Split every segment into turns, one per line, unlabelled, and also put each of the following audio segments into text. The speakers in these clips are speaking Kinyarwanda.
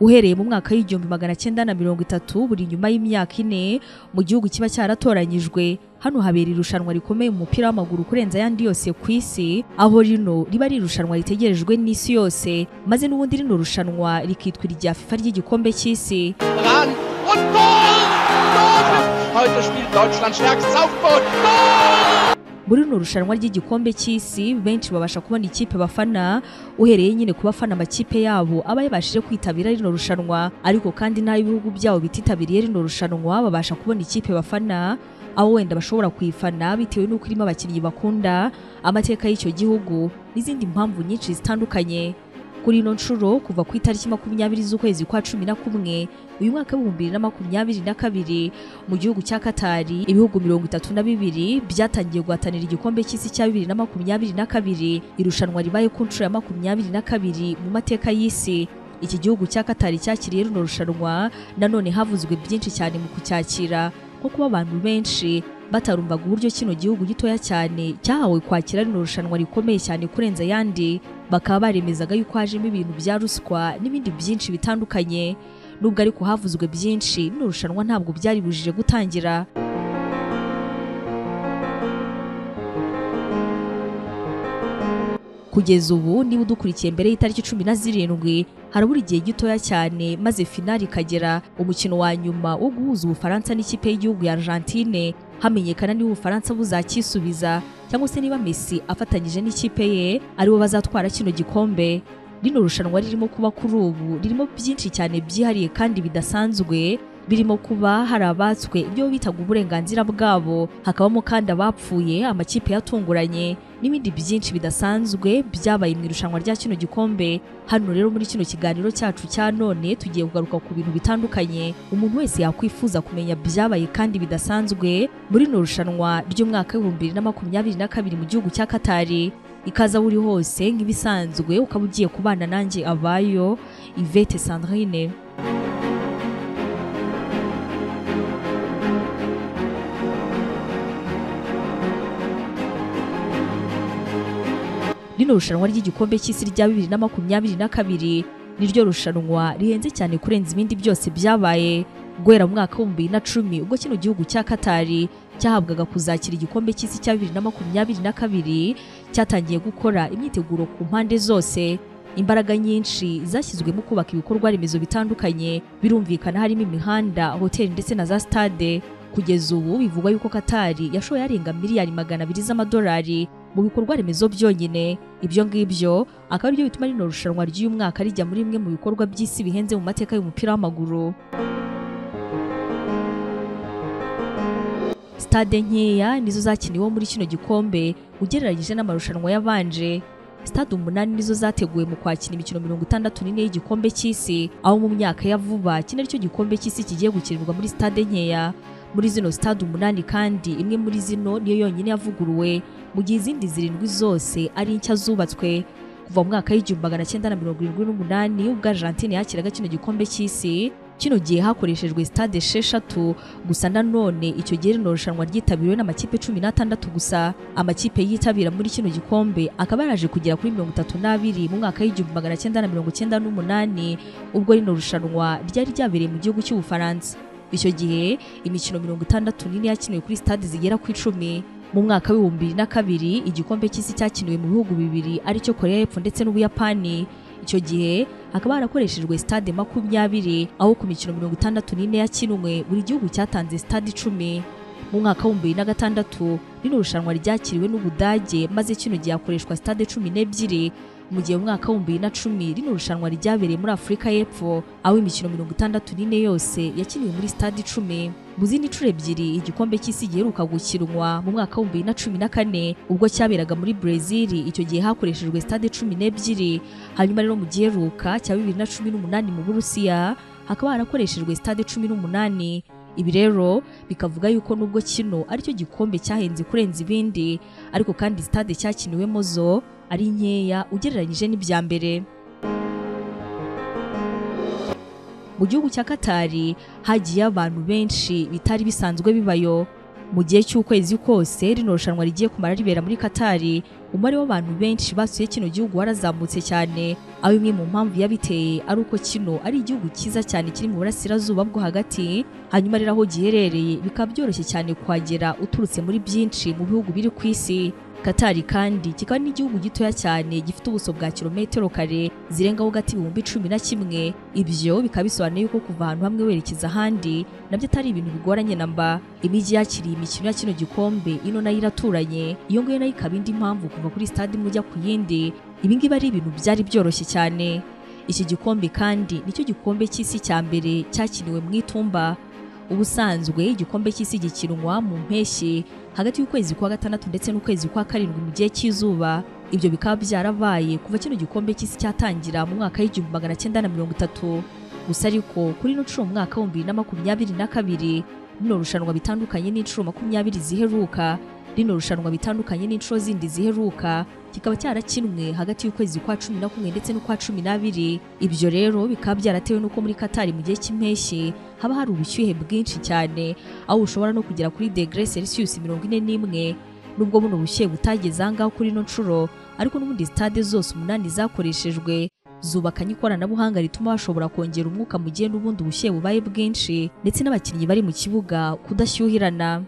uhereye mu mwaka w'igihumbi magana cyenda na mirongo itatu buri nyuma y'imyaka ine mu gihugu kiba cyaratoranyijwe hano habera irushanwa rikomeye mu mupira w'amaguru kurenza ayandi yose ku isi aho rino riba ari irushanwa ritegerejwe n'isi yose maze n'ubundi rino rushanwa rikitwa irya FIFA ry'igikombe cy'isi
ran und Ball! Tor! Heute spielt Deutschland stärkstes Aufbau.
muri rino rushanwa ry'igikombe cy'isi benshi babasha kubona ikipe bafana uhereye nyine ku bafana amakipe yabo aba yabashije kwitabira rino rushanwa ariko kandi n'ay'ibihugu byabo bititabiriye rino rushanwa babasha kubona ikipe bafana aho wenda bashobora kuyifana bitewe n'uko irimo abakinnyi bakunda amateka y'icyo gihugu n'izindi mpamvu nyinshi zitandukanye kuri ino nshuro kuva ku itariki makumyabiri z'ukwezi kwa cumi na kumwe uyu mwaka w'ibihumbi bibiri na makumyabiri na kabiri mu gihugu cya katari ibihugu mirongo itatu na bibiri byatangiye guhatanira igikombe cy'isi cya bibiri na makumyabiri na kabiri irushanwa ribaye ku nshuro ya makumyabiri na kabiri mu mateka y'isi iki gihugu cya katari cyakiriye runo rushanwa nanone havuzwe byinshi cyane mu kucyakira nko kuba abantu benshi batarumvaga uburyo kino gihugu gitoya cyane cyahawe kwakira rino rushanwa rikomeye cyane kurenza ayandi bakaba baremezaga yuko hajemo ibintu bya ruswa n'ibindi byinshi bitandukanye nubwo ariko havuzwe byinshi rino rushanwa ntabwo byari bujije gutangira kugeza ubu niba udukurikiye mbere y'itariki cumi na zirindwi harabura igihe gitoya cyane maze finali ikagera umukino wa nyuma wo guhuza ubufaransa n'ikipe y'igihugu ya argentine hamenyekana niba ubufaransa buzacyisubiza cyangwa se niba messi afatanyije n'ikipe ye aribo bazatwara kino gikombe rino rushanwa ririmo kuba kuri ubu ririmo byinshi cyane byihariye kandi bidasanzwe birimo kuba hari abatswe ibyo bitaga uburenganzira bwabo hakabamo kandi abapfuye amakipe yatunguranye n'ibindi byinshi bidasanzwe byabaye mu irushanwa rya kino gikombe hano rero muri kino kiganiro cyacu cya none tugiye kugaruka ku bintu bitandukanye umuntu wese yakwifuza kumenya byabaye kandi bidasanzwe muri rino rushanwa ry'umwaka w'ibihumbi bibiri na makumyabiri na kabiri mu gihugu cya katari ikaza aho uri hose nk'ibisanzwe ukaba ugiye kubana nanjye abayo ivete sandrine rino rushanwa ry'igikombe cy'isi rya bibiri na makumyabiri na kabiri niryo rushanwa rihenze cyane kurenza ibindi byose byabaye guhera mu mwaka w'ibihumbi bibiri na cumi ubwo kino gihugu cya katari cyahabwaga kuzakira igikombe cy'isi cya bibiri na makumyabiri na kabiri cyatangiye gukora imyiteguro ku mpande zose imbaraga nyinshi zashyizwe mu kubaka ibikorwa remezo bitandukanye birumvikana harimo imihanda hoteli ndetse na za stade kugeza ubu bivugwa yuko katari yashoye arenga miliyari magana abiri z'amadolari mu bikorwa remezo byonyine ibyo ngibyo akaba ari byo bituma rino rushanwa ry'uyu mwaka rijya muri bimwe mu bikorwa by'isi bihenze mu mateka y'umupira w'amaguru stade nkeya nizo zakiniwe muri kino gikombe ugereranyije n'amarushanwa yabanje stade umunani nizo zateguwe mu kwakira imikino mirongo itandatu n'ine y'igikombe cy'isi aho mu myaka ya vuba kino aricyo gikombe cy'isi kigiye gukinirwa muri stade nkeya muri zino stade umunani kandi imwe muri zino niyo yonyine yavuguruwe mu gihe izindi zirindwi zose ari nshya zubatswe kuva mu mwaka w'igihumbi magana cyenda na mirongo irindwi n'umunani ubwo Argentine yakiraga kino gikombe cy'isi kino gihe hakoreshejwe stade esheshatu gusa nanone icyo gihe rino rushanwa ryitabiriwe n'amakipe cumi n'atandatu gusa amakipe yitabira muri kino gikombe akaba yaraje kugera kuri mirongo itatu n'abiri mu mwaka w'igihumbi magana cyenda na mirongo cyenda n'umunani ubwo rino rushanwa ryari ryabereye mu gihugu cy'ubufaransa icyo gihe imikino mirongo itandatu n'ine yakiniwe kuri stade zigera ku icumi mu mwaka w'ibihumbi bibiri na kabiri igikombe cy'isi cyakiniwe mu bihugu bibiri aricyo koreya y'epfo ndetse n'ubuyapani icyo gihe hakaba harakoreshejwe stade makumyabiri aho ku mikino mirongo itandatu n'ine yakinwe buri gihugu cyatanze stade icumi mu mwaka w'ibihumbi bibiri na gatandatu rino rushanwa ryakiriwe n'ubudage maze kino gihe hakoreshwa stade cumi n'ebyiri mu gihe mu mwaka w'ibihumbi bibiri na cumi rino rushanwa ryabereye muri afurika y'epfo aho imikino mirongo itandatu n'ine yose yakiniwe muri stade icumi mu zindi nshuro ebyiri igikombe cy'isi giheruka gukinwa mu mwaka w'ibihumbi bibiri na cumi na kane ubwo cyaberaga muri brezil icyo gihe hakoreshejwe stade cumi n'ebyiri hanyuma rero mu giheruka cya bibiri na cumi n'umunani mu burusiya hakaba harakoreshejwe stade cumi n'umunani ibi rero bikavuga yuko nubwo kino aricyo gikombe cyahenze kurenza ibindi ariko kandi stade cyakiniwemo zo ari nkeya ugereranyije n'ibya mbere mu gihugu cya katari hagiye abantu benshi bitari bisanzwe bibayo mu gihe cy'ukwezi kose rino rushanwa rigiye kumara ribera muri Katari umubare w'abantu benshi basuye kino gihugu warazamutse cyane aho imwe mu mpamvu yabiteye ari uko kino ari igihugu cyiza cyane kiri mu burasirazuba bwo hagati hanyuma rero aho giherereye bikaba byoroshye cyane kuhagera uturutse muri byinshi mu bihugu biri ku isi Katari kandi kikaba n'igihugu gitoya cyane gifite ubuso bwa kilometero kare zirengaho gati ibihumbi cumi na kimwe ibyo bikaba bisobanuye yuko kuva ahantu hamwe werekeza ahandi nabyo atari ibintu bigoranye na mba imijyi yakiriye imikino ya kino gikombe ino nayo iraturanye iyo ngiyo nayo ikaba indi mpamvu kuva kuri stade imwe ujya ku yindi ibi ngibi ari ibintu byari byoroshye cyane iki gikombe kandi nicyo gikombe cy'isi cya mbere cyakiniwe mu itumba ubusanzwe igikombe cy'isi gikinwa mu mpeshyi hagati y'ukwezi kwa gatandatu ndetse n'ukwezi kwa karindwi mu gihe cy'izuba ibyo bikaba byarabaye kuva kino gikombe cy'isi cyatangira mu mwaka w'igihumbi magana cyenda na mirongo itatu gusa ariko kuri ino nshuro mu mwaka w'ibihumbi bibiri na makumyabiri na kabiri rino rushanwa bitandukanye n'inshuro makumyabiri ziheruka rino rushanwa bitandukanye n'inshuro zindi ziheruka kikaba cyarakinwe hagati y'ukwezi kwa cumi na kumwe ndetse n'ukwa cumi n'abiri ibyo rero bikaba byaratewe n'uko muri katari mu gihe cy'impeshyi haba hari ubushyuhe bwinshi cyane aho ushobora no kugera kuri degre celsius mirongo ine n'imwe nubwo buno bushyuhe butageze ahangaho kuri ino nshuro ariko n'ubundi sitade zose umunani zakoreshejwe zubakanye ikoranabuhanga rituma bashobora kongera umwuka mu gihe n'ubundi ubushyuhe bubaye bwinshi ndetse n'abakinnyi bari mu kibuga kudashyuhirana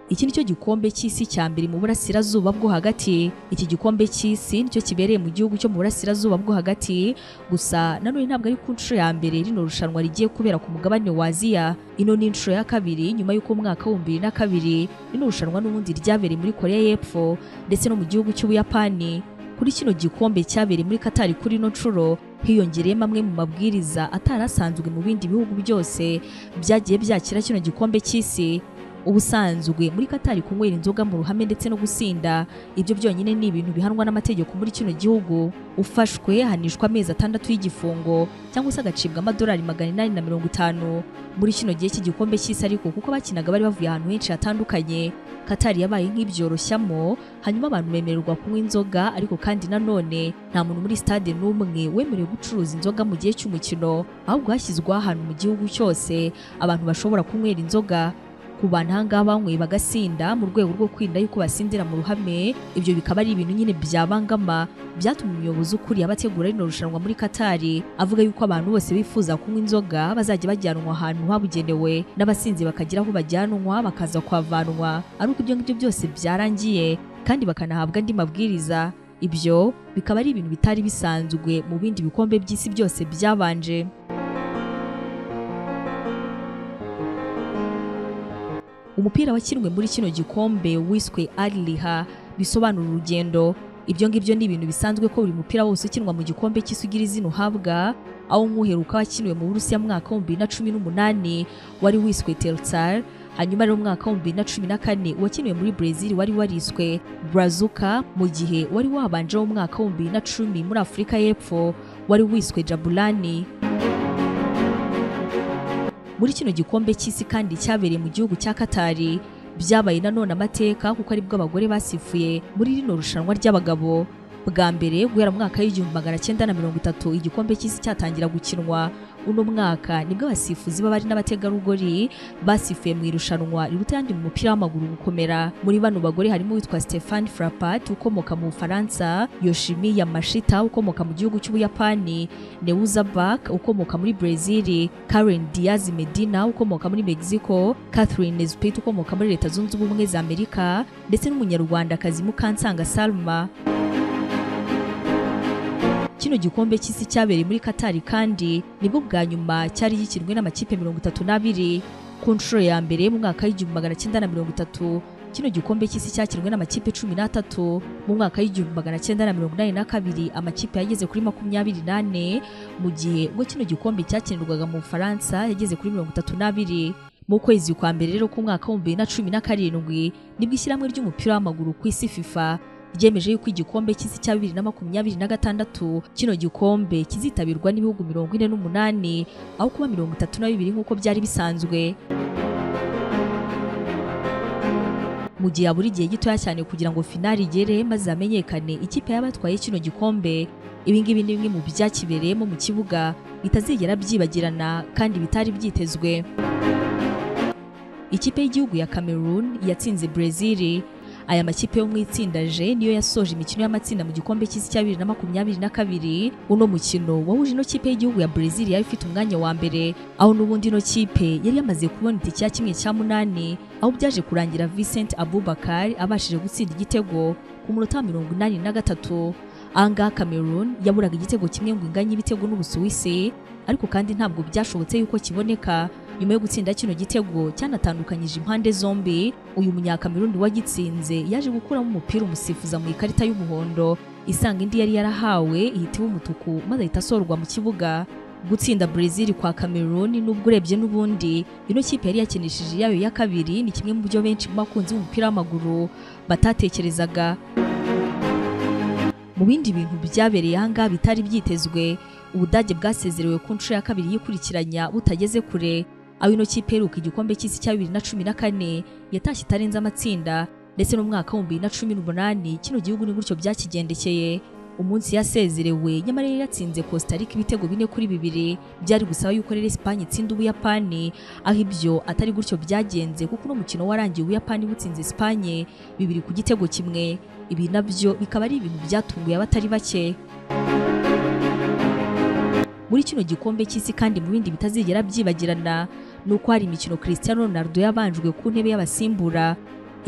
iki nicyo gikombe cy'isi cya mbere mu burasirazuba bwo hagati iki gikombe cy'isi nicyo kibereye mu gihugu cyo mu burasirazuba bwo hagati gusa nanone ntabwo ari ku nshuro ya mbere rino rushanwa rigiye kubera ku mugabane wa Aziya ino ni inshuro ya kabiri nyuma y'uko mu mwaka w'ibihumbi bibiri na kabiri rino rushanwa n'ubundi ryabereye muri Korea y'Epfo ndetse no mu gihugu cy'Ubuyapani kuri kino gikombe cyabereye muri Katari kuri ino nshuro hiyongereyemo amwe mu mabwiriza atari asanzwe mu bindi bihugu byose byagiye byakira kino gikombe cy'isi ubusanzwe muri Katari kunywera inzoga mu ruhame ndetse no gusinda ibyo byonyine ni ibintu bihanwa n'amategeko muri kino gihugu ufashwe hanishwa amezi atandatu y'igifungo cyangwa se agacibwa amadolari magana inani na mirongo itanu muri kino gihe cy'igikombe cy'isi ariko kuko abakinaga bari bavuye ahantu henshi hatandukanye Katari yabaye nk'ibyoroshyamo hanyuma abantu bemererwa kunywa inzoga ariko kandi nanone nta muntu muri stade n'umwe wemerewe gucuruza inzoga mu gihe cy'umukino ahubwo hashyizweho ahantu mu gihugu cyose abantu bashobora kunywera inzoga ku bantu ahangaha banyweye bagasinda mu rwego rwo kwirinda yuko basindira mu ruhame ibyo bikaba ari ibintu nyine byabangama byatumye umuyobozi ukuriye abategura rino rushanwa muri Katari avuga yuko abantu bose bifuza kunywa inzoga bazajya bajyanwa ahantu habugenewe n'abasinzi bakagira aho bajyanwa bakaza kuhavanwa ari uko ibyo ngibyo byose byarangiye kandi bakanahabwa andi mabwiriza ibyo bikaba ari ibintu bitari bisanzwe mu bindi bikombe by'isi byose byabanje umupira wakinwe muri kino gikombe wiswe Al-Liha bisobanura urugendo ibyo ngibyo ni ibintu bisanzwe ko buri mupira wose ukinwa mu gikombe cy'isugira izina uhabwa aho nk'uheruka wakiniwe mu Burusiya mwaka wa 2018 wari wiswe Teltsar hanyuma rero umwaka wa 2014 wakiniwe muri Brazil wari wariswe Brazuka mu gihe wari wabanje umwaka wa 2010 muri Afurika y'Epfo wari wiswe Jabulani muri kino gikombe cy'isi kandi cyabereye mu gihugu cya Katari byabaye nanone amateka kuko aribwo abagore basifuye muri rino rushanwa ry'abagabo bwa mbere guhera mu mwaka w'igihumbi magana cyenda na mirongo itatu igikombe cy'isi cyatangira gukinwa uno mwaka nibwo abasifuzi b'abari n'abategarugori basifuye mu irushanwa riruta yandi mu mupira w'amaguru gukomera muri bano bagore harimo uwitwa Stefan Frappart ukomoka mu Bufaransa Yoshimi Yamashita ukomoka mu gihugu cy'Ubuyapani Neuza Bak ukomoka muri Brazil Karen Diaz Medina ukomoka muri Mexico Catherine Zupit ukomoka muri Leta Zunze Ubumwe za Amerika ndetse n'umunyarwandakazi Mukansanga Salma kino gikombe cy'isi cyabereye muri Katari kandi nibwo bwa nyuma cyari gikinwe n'amakipe mirongo itatu n'abiri ku nshuro ya mbere mu mwaka w'igihumbi magana cyenda na mirongo itatu kino gikombe cy'isi cyakinwe n'amakipe cumi n'atatu mu mwaka w'igihumbi magana cyenda na mirongo inani na kabiri amakipe yageze kuri makumyabiri n'ane mu gihe ubwo kino gikombe cyakinirwaga mu Bufaransa yageze kuri mirongo itatu n'abiri mu kwezi kwa mbere rero k'umwaka w'ibihumbi bibiri na cumi na karindwi nibwo ishyirahamwe ry'umupira w'amaguru ku isi FIFA ryemeje yuko igikombe cy'isi cya bibiri na makumyabiri na gatandatu kino gikombe kizitabirwa n'ibihugu mirongo ine n'umunani aho kuba mirongo itatu na bibiri nk'uko byari bisanzwe mu gihe buri gihe gitoya cyane kugira ngo finali igere maze hamenyekane ikipe y'abatwaye kino gikombe ibi ngibi ni bimwe mu byakibereyemo mu kibuga bitazigera byibagirana kandi bitari byitezwe ikipe y'igihugu ya Cameroon yatsinze Brazil aya makipe yo mu itsinda J niyo yasoje imikino y'amatsinda mu gikombe cy'isi cya 2022 uno mukino wahuje ino kipe y'igihugu ya Brazil yari ifite umwanya wa mbere aho n'ubundi ino kipe yari yamaze kubona itike ya kimwe cya munani aho byaje kurangira Vincent Abubakar abashije gutsinda igitego ku munota mirongo inani na gatatu ahangaha Cameroon yaburaga igitego kimwe ngo inganye ibitego n'Ubusuwisi ariko kandi ntabwo byashobotse yuko kiboneka nyuma yo gutsinda kino gitego cyanatandukanyije impande zombi uyu munyakamerundi wagitsinze yaje gukuramo umupira umusifuza mu ikarita y'umuhondo isanga indi yari yarahawe ihita iba umutuku maze ahita asorwa mu kibuga gutsinda Brazil kwa Cameroon nubwo urebye n'ubundi ino kipe yari yakinishije yayo ya kabiri ni kimwe mu byo benshi mu bakunzi b'umupira w'amaguru batatekerezaga mu bindi bintu byabereye ahangaha bitari byitezwe ubudage bwasezerewe ku nshuro ya kabiri yikurikiranya butageze kure aho ino kipe iheruka igikombe cy'isi cya bibiri na cumi na kane yatashye itarenze amatsinda ndetse n'umwaka w'ibihumbi bibiri na cumi n'umunani kino gihugu ni gutyo byakigendekeye umunsi yasezerewe nyamara yari yatsinze Costa Rica ibitego bine kuri bibiri byari gusaba yuko rero Espagne itsinda Ubuyapani aho ibyo atari gutyo byagenze kuko uno mukino warangiye Ubuyapani butsinze Espagne bibiri ku gitego kimwe ibi nabyo bikaba ari ibintu byatunguye abatari bake muri kino gikombe cy'isi kandi mu bindi bitazigera byibagirana ni uko hari imikino Cristiano Ronaldo yabanjwe ku ntebe y'abasimbura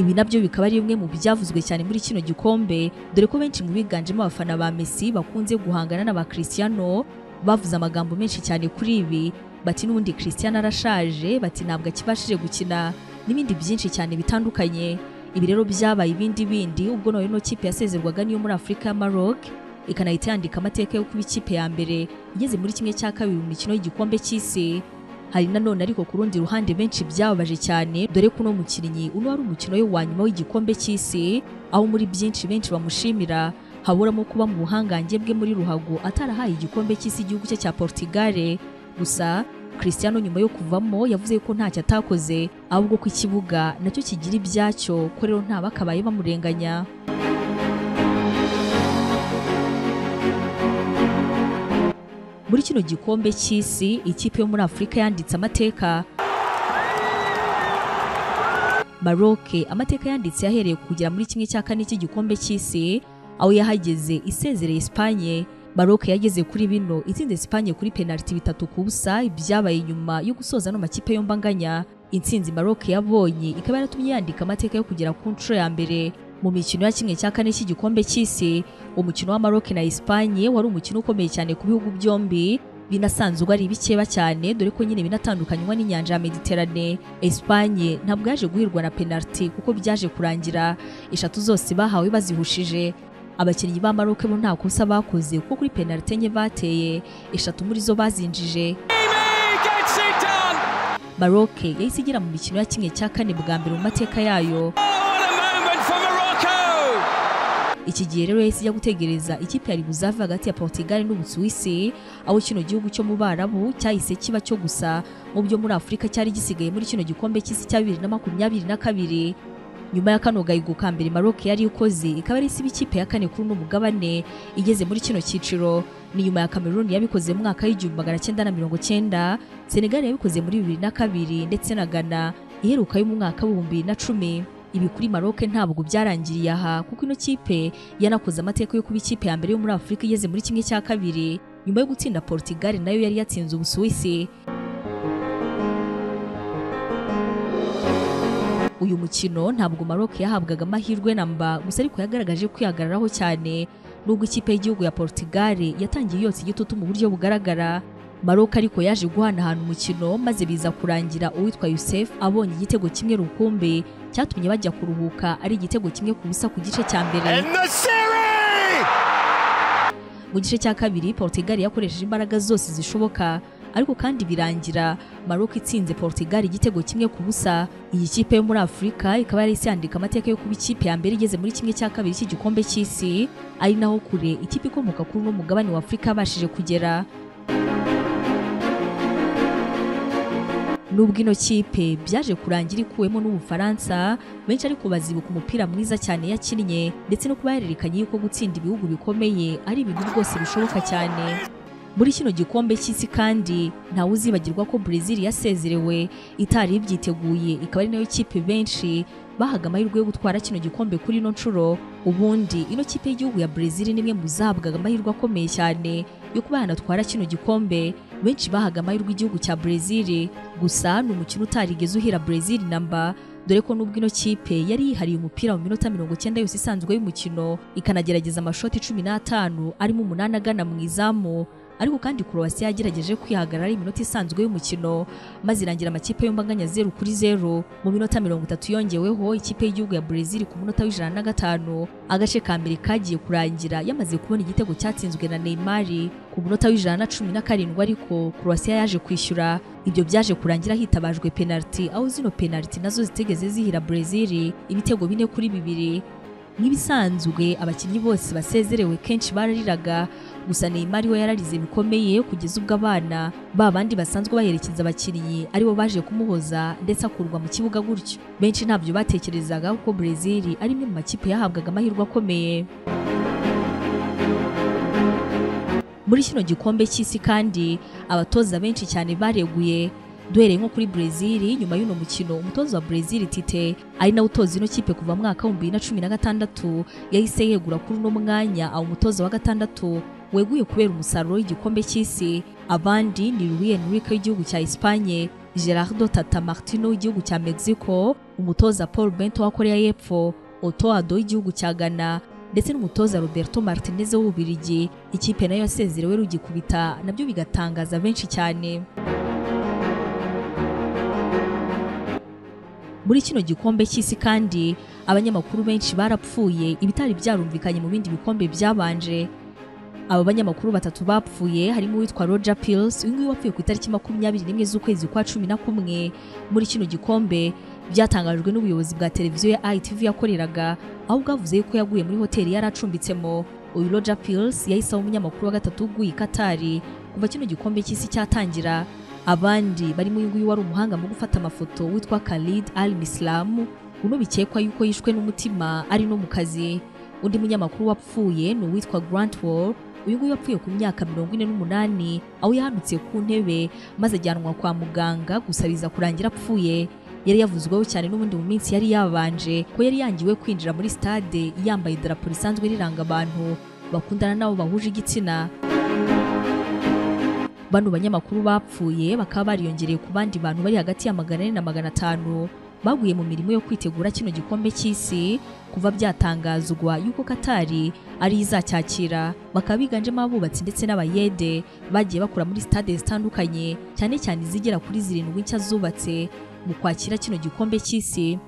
ibi nabyo bikaba ari bimwe mu byavuzwe cyane muri kino gikombe dore ko benshi mu biganjemo abafana ba Messi bakunze guhangana n'aba Cristiano bavuze amagambo menshi cyane kuri ibi bati n'ubundi Cristiano arashaje bati ntabwo akibashije gukina n'ibindi byinshi cyane bitandukanye ibi rero byabaye ibindi bindi ubwo nawe ino kipe yasezerwaga niyo muri Afurika ya Maroc ikanahita yandika amateka yo kuba ikipe ya mbere igeze muri kimwe cya kabiri mu mikino y'igikombe cy'isi hari nanone ariko ku rundi ruhande benshi byababaje cyane dore ko uno mukinnyi uno wari umukino we wa nyuma w'igikombe cy'isi aho muri byinshi benshi bamushimira haburamo kuba mu buhangange bwe muri ruhago atarahaye igikombe cy'isi igihugu cye cya Portugal gusa Cristiano nyuma yo kuvamo yavuze ko ntacyo atakoze ahubwo ko ikibuga nacyo kigira ibyacyo ko rero ntabakabaye bamurenganya muri kino gikombe cy'isi ikipe yo muri Afurika yanditse amateka Maroc amateka yanditse yahereye kugera muri kimwe cya kane cy'igikombe cy'isi aho yahageze isezereye Espagne Maroc yageze kuri bino itsinze Espagne kuri penaliti bitatu ku busa ibyabaye nyuma yo gusoza no makipe yombi anganya intsinzi Maroc yabonye ikaba yaratumye yandika amateka yo kugera ku nshuro ya mbere mu mikino ya kimwe cya kane cy'igikombe cy'isi umukino wa Maroc na Espagne wari umukino ukomeye cyane ku bihugu byombi binasanzwe ari bikeba cyane dore ko nyine binatandukanywa n'inyanja ya Mediterane Espagne ntabwo yaje guhirwa na penalty kuko byaje kurangira eshatu zose bahawe bazihushije abakinnyi ba Maroc bo nta kosa bakoze kuko kuri penalty enye bateye eshatu muri zo bazinjije Maroc yahise igera mu mikino ya kimwe cya kane bwa mbere mu mateka yayo iki gihe rero yahise ijya gutegereza ikipe yari buzave hagati ya Portugal n'Ubusuwisi aho kino gihugu cyo mu Barabu cyahise kiba cyo gusa mu byo muri Afurika cyari gisigaye muri kino gikombe cy'isi cya 2022 nyuma ya kano gahigo ka mbere Maroc yari ikoze ikaba ari isiba ikipe ya kane kuri uno mugabane igeze muri kino cyiciro ni nyuma ya Cameroon yabikoze mu mwaka w'1990 Senegal yabikoze muri 2002 ndetse na Ghana iheruka yo mu mwaka w'2010 ibi kuri Maroc ntabwo byarangiriye aha kuko ino kipe yanakoze amateka yo kuba ikipe ya mbere yo muri Afurika igeze muri kimwe cya kabiri nyuma yo gutsinda Portugal nayo yari yatsinze Ubusuwisi uyu mukino ntabwo Maroc yahabwaga amahirwe namba gusa ariko yagaragaje kwihagararaho cyane nubwo ikipe y'igihugu ya Portugal yatangiye yotsa igitutu mu buryo bugaragara Maroc ariko yaje guhanahana umukino maze biza kurangira uwitwa Youssef abonye igitego kimwe rukumbi cyatumye bajya kuruhuka ari igitego kimwe ku busa ku gice cya mbere mu gice cya kabiri Portugal yakoresheje imbaraga zose zishoboka ariko kandi birangira Maroc itsinze Portugal igitego kimwe ku busa iyi kipe yo muri Afurika ikaba yari yandika amateka yo kuba ikipe ya mbere igeze muri kimwe cya kabiri cy'igikombe cy'isi ari naho kure ikipe ikomoka kuri uno mugabane wa Afurika yabashije kugera nubwo ino kipe byaje kurangira ikuwemo n'Ubufaransa benshi ariko bazibuka umupira mwiza cyane yakinnye ndetse no kuba yarerekanye yuko gutsinda ibihugu bikomeye ari ibintu rwose bishoboka cyane muri kino gikombe cy'isi kandi ntawe uzibagirwa ko Brazil yasezerewe itari ibyiteguye ikaba ari nayo kipe benshi bahaga amahirwe yo gutwara kino gikombe kuri ino nshuro ubundi ino kipe y'igihugu ya Brazil ni imwe mu zahabwaga amahirwe akomeye cyane yo kuba yanatwara kino gikombe benshi bahaga amahirwe igihugu cya Brazil gusa ni umukino utarigeze uhira Brazil namba dore ko nubwo ino kipe yari yihariye umupira mu minota mirongo icyenda yose isanzwe y'umukino ikanagerageza amashoti cumi n'atanu arimo umunani agana mu izamu ariko kandi Croatia yagerageje kwihagarara iminota isanzwe y'umukino maze irangira amakipe yombi anganya zeru kuri zeru mu minota mirongo itatu yongeweho ikipe y'igihugu ya Brazil ku munota w'ijana na gatanu agace ka mbere kagiye kurangira yamaze kubona igitego cyatsinzwe na Neymar ku munota w'ijana na cumi na karindwi ariko Croatia yaje kwishyura ibyo byaje kurangira hitabajwe penaliti aho zino penaliti nazo zitegeze zihira Brazil ibitego bine kuri bibiri nk'ibisanzwe abakinnyi bose basezerewe kenshi barariraga gusa Neymar we yararize bikomeye kugeza ubwo abana ba bandi basanzwe baherekeza abakinnyi aribo baje kumuhoza ndetse akurwa mu kibuga gutyo benshi ntabyo batekerezaga kuko Brazil ari imwe mu makipe yahabwaga amahirwe akomeye muri kino gikombe cy'isi kandi abatoza benshi cyane bareguye duhereye nko kuri Brazil nyuma y'uno mukino umutoza wa Brazil Tite ari nawe utoza ino kipe kuva mu mwaka w'ibihumbi bibiri na cumi na gatandatu yahise yegura kuri uno mwanya aho umutoza wa gatandatu weguye kubera umusaruro w'igikombe cy'isi abandi ni Luis Enrique w'igihugu cya Espagne Gerardo Tata Martino w'igihugu cya Mexico umutoza Paul Bento wa Korea y'Epfo Otoado w'igihugu cya Ghana ndetse n'umutoza Roberto Martinez w'Ububirigi ikipe nayo yasezerewe rugikubita nabyo bigatangaza benshi cyane muri kino gikombe cy'isi kandi abanyamakuru benshi barapfuye ibitari byarumvikanye mu bindi bikombe byabanje aba banyamakuru batatu bapfuye harimo uwitwa Roger Pills uyu nguyu wapfuye ku itariki makumyabiri n'imwe z'ukwezi kwa cumi na kumwe muri kino gikombe byatangajwe n'ubuyobozi bwa televiziyo ya ITV yakoreraga aho bwavuze yuko yaguye muri hoteli yari acumbitsemo uyu Roger Pills yahise aba umunyamakuru wa gatatu uguye i Katari kuva kino gikombe cy'isi cyatangira abandi barimo uyu nguyu wari umuhanga mu gufata amafoto witwa Khalid Al Mislam uno bikekwa yuko yishwe n'umutima ari no mu kazi undi munyamakuru wapfuye ni uwitwa Grant Wall uyu nguyu yapfuye ku myaka mirongo ine n'umunani aho yahanutse ku ntebe maze ajyanwa kwa muganga gusa biza kurangira apfuye yari yavuzweho cyane n'ubundi mu minsi yari yabanje ko yari yangiwe kwinjira muri stade yambaye idarapo risanzwe riranga abantu bakundana n'abo bahuje igitsina bano banyamakuru bapfuye bakaba bariyongereye ku bandi bantu bari hagati ya magana ane na magana atanu baguye mu mirimo yo kwitegura kino gikombe cy'isi kuva byatangazwa yuko Katari ari izacyakira bakaba biganjemo abubatsi ndetse n'abayede bagiye bakora muri stade zitandukanye cyane cyane izigera kuri zirindwi nshya zubatse mu kwakira kino gikombe cy'isi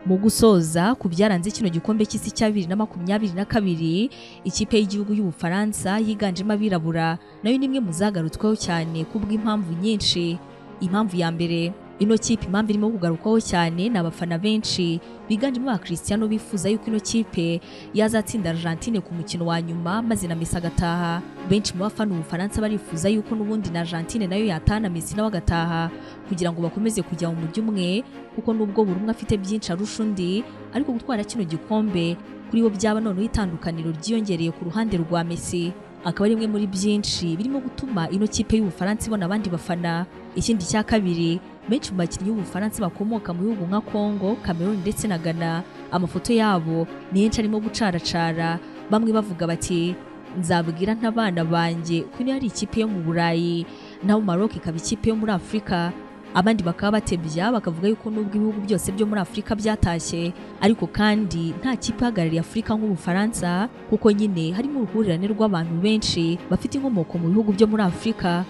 mu gusoza ku byaranze kino gikombe cy'isi cya bibiri na makumyabiri na kabiri ikipe y'igihugu y'ubufaransa yiganjemo abirabura nayo ni imwe mu zagarutsweho cyane kubw'impamvu nyinshi impamvu ya mbere ino kipe impamvu irimo kugarukwaho cyane ni abafana benshi biganjemo abakristiano bifuza yuko ino kipe yazatsinda Argentine ku mukino wa nyuma maze na Messi agataha benshi mu bafana ubufaransa barifuza yuko n'ubundi na Argentine nayo yatahana Messi nawe agataha kugira ngo bakomeze kujya mu mujyi umwe kuko nubwo buri umwe afite byinshi arusha undi ariko gutwara kino gikombe kuri bo byaba noneho itandukaniro ryiyongereye ku ruhande rwa Messi akaba ari imwe muri byinshi birimo gutuma ino kipe y'ubufaransa ibona abandi bafana ikindi cya kabiri benshi mu bakinnyi b'ubufaransa bakomoka mu bihugu nka Congo Cameroon ndetse na Ghana amafoto yabo ni henshi arimo gucaracara bamwe bavuga bati nzabwira ntabana banjye ko ino ari ikipe yo mu Burayi naho Maroc ikaba ikipe yo muri Afurika abandi bakaba batebya bakavuga yuko nubwo ibihugu byose byo muri Afurika byatashye ariko kandi nta kipe ihagarariye Afurika nk'ubufaransa kuko nyine harimo uruhurirane rw'abantu benshi bafite inkomoko mu bihugu byo muri Afurika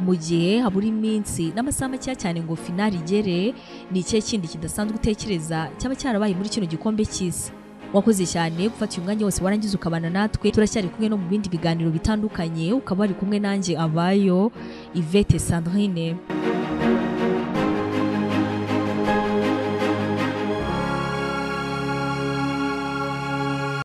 mu gihe habura iminsi n'amasaha makeya cyane ngo finali igere ni ikihe kindi kidasanzwe utekereza cyaba cyarabaye muri kino gikombe cy'isi wakoze cyane gufata uyu mwanya wose warangiza ukabana natwe turacyari kumwe no mu bindi biganiro bitandukanye ukaba wari kumwe nanjye abayo Ivete Sandrine